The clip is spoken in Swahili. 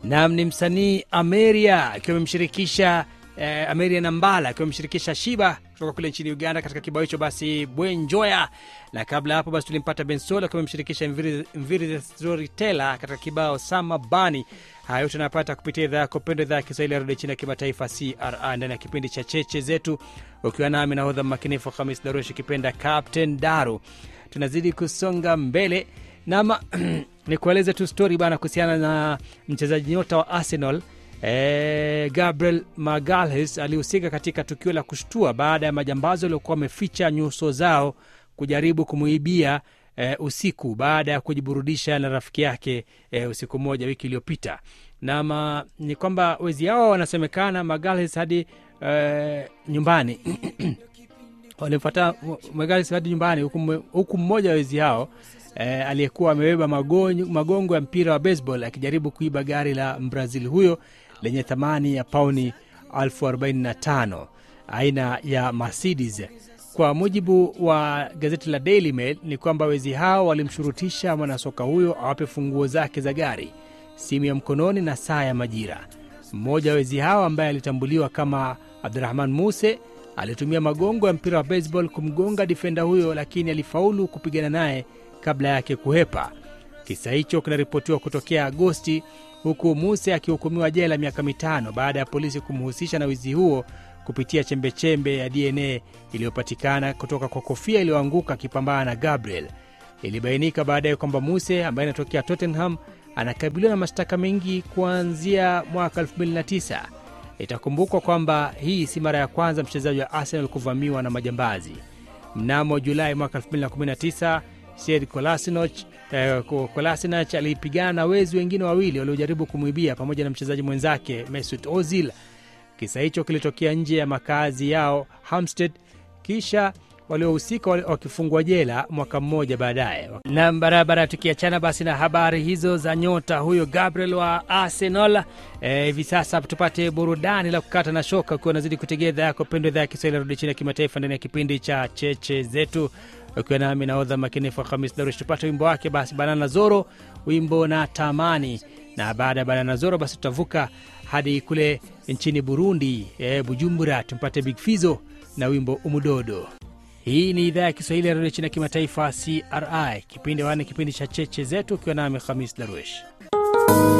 nam ni msanii Ameria akiwa amemshirikisha eh, Ameria Nambala akiwa amemshirikisha Shiba kutoka kule nchini Uganda katika kibao hicho basi Bwenjoya, na kabla ya hapo basi tulimpata Bensola akiwa amemshirikisha Mviri Mviri the Storyteller katika kibao Sama Bani. Haya yote anapata kupitia idhaa yako pendwa, idhaa ya Kiswahili ya redio chini ya kimataifa CRI, ndani ya kipindi cha cheche zetu, ukiwa nami nahodha makinifu Hamis Darush ikipenda Captain Daru. Tunazidi kusonga mbele nama nikueleze tu stori bana kuhusiana na mchezaji nyota wa Arsenal e, Gabriel Magalhaes alihusika katika tukio la kushtua baada ya majambazi waliokuwa wameficha nyuso zao kujaribu kumuibia e, usiku baada ya kujiburudisha na rafiki yake e, usiku mmoja wiki iliyopita. Nama ni kwamba wezi hao wanasemekana Magalhaes hadi e, nyumbani walimfuata Magalhaes hadi nyumbani huku, huku mmoja wa wezi hao e, aliyekuwa amebeba magongo, magongo ya mpira wa baseball akijaribu kuiba gari la Mbrazil huyo lenye thamani ya pauni elfu arobaini na tano aina ya Mercedes. Kwa mujibu wa gazeti la Daily Mail ni kwamba wezi hao walimshurutisha mwanasoka huyo awape funguo zake za gari, simu ya mkononi na saa ya majira. Mmoja wa wezi hao ambaye alitambuliwa kama Abdurahman Muse alitumia magongo ya mpira wa baseball kumgonga difenda huyo, lakini alifaulu kupigana naye kabla yake kuhepa. Kisa hicho kinaripotiwa kutokea Agosti, huku Muse akihukumiwa jela miaka mitano baada ya polisi kumhusisha na wizi huo kupitia chembechembe ya DNA iliyopatikana kutoka kwa kofia iliyoanguka akipambana na Gabriel. Ilibainika baadaye kwamba Muse ambaye anatokea Tottenham anakabiliwa na mashtaka mengi kuanzia mwaka 2009. Itakumbukwa kwamba hii si mara ya kwanza mchezaji wa Arsenal kuvamiwa na majambazi. Mnamo Julai mwaka 2019 Sead Kolasinac eh, Kolasinac alipigana na wezi wengine wawili waliojaribu kumwibia pamoja na mchezaji mwenzake Mesut Ozil. Kisa hicho kilitokea nje ya makazi yao Hampstead, kisha waliohusika wakifungwa jela mwaka mmoja baadaye. Na barabara, tukiachana basi na habari hizo za nyota huyo Gabriel wa Arsenal hivi e, sasa tupate burudani la kukata na shoka, ukiwa unazidi kutegea idhaa yako pendwa, idhaa ya Kiswahili rudi chini ya kimataifa ndani ya kipindi cha cheche zetu, ukiwa nami naodha makinifu Hamis Darush. Tupate wimbo wake basi, Banana Zoro, wimbo na tamani, na baada ya Banana Zoro basi tutavuka hadi kule nchini Burundi, e, Bujumbura, tumpate Big Fizo na wimbo Umudodo. Hii ni idhaa ya Kiswahili ya redio chini ya kimataifa CRI, kipindi wane, kipindi cha cheche zetu, ukiwa nami Hamis Darwesh.